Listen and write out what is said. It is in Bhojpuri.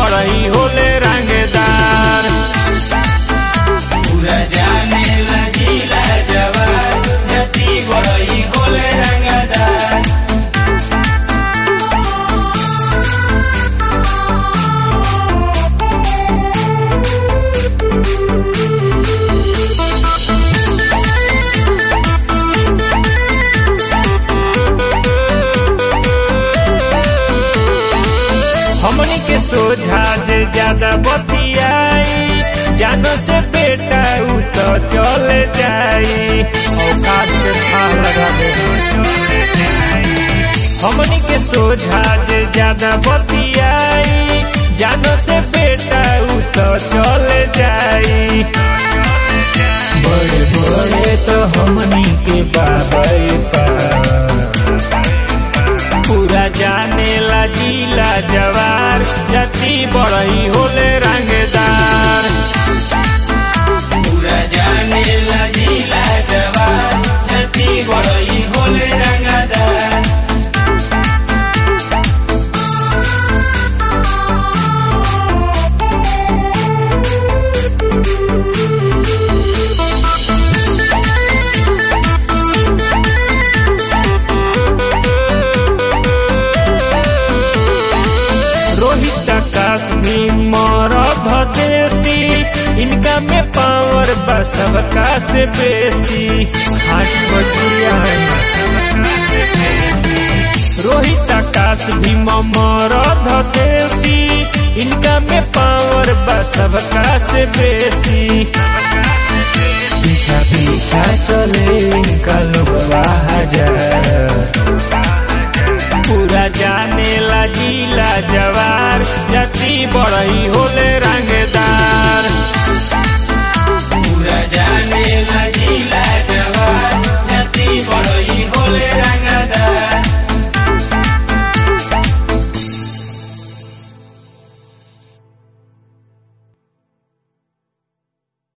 बड़ई होले रंगदार पूरा जाने लजीला जवान जति बड़ई होले रंगदार हमनी के सोझा जे ज्यादा बतियाई जानो से बेटा उ तो चले जाई औकात के था लगा दे हमनी के सोझा जे ज्यादा बतियाई जानो से बेटा उ तो चले जाई बड़े बड़े तो हमनी के बाबा पूरा जाने ला जिला जवार जति बड़ई होले रंगदार पूरा जाने लजीला जवान जति बड़ई होले रंगदार रोहित आकाश भी मरद देसी इनका में पावर बा सबका से बेसी हाथ बजुरिया रोहित आकाश भी मरद देसी इनका में पावर बा सबका से बेसी पीछा पीछा चले इनका लोग हजार पूरा जाने ला जिला जवार जति बड़ई होले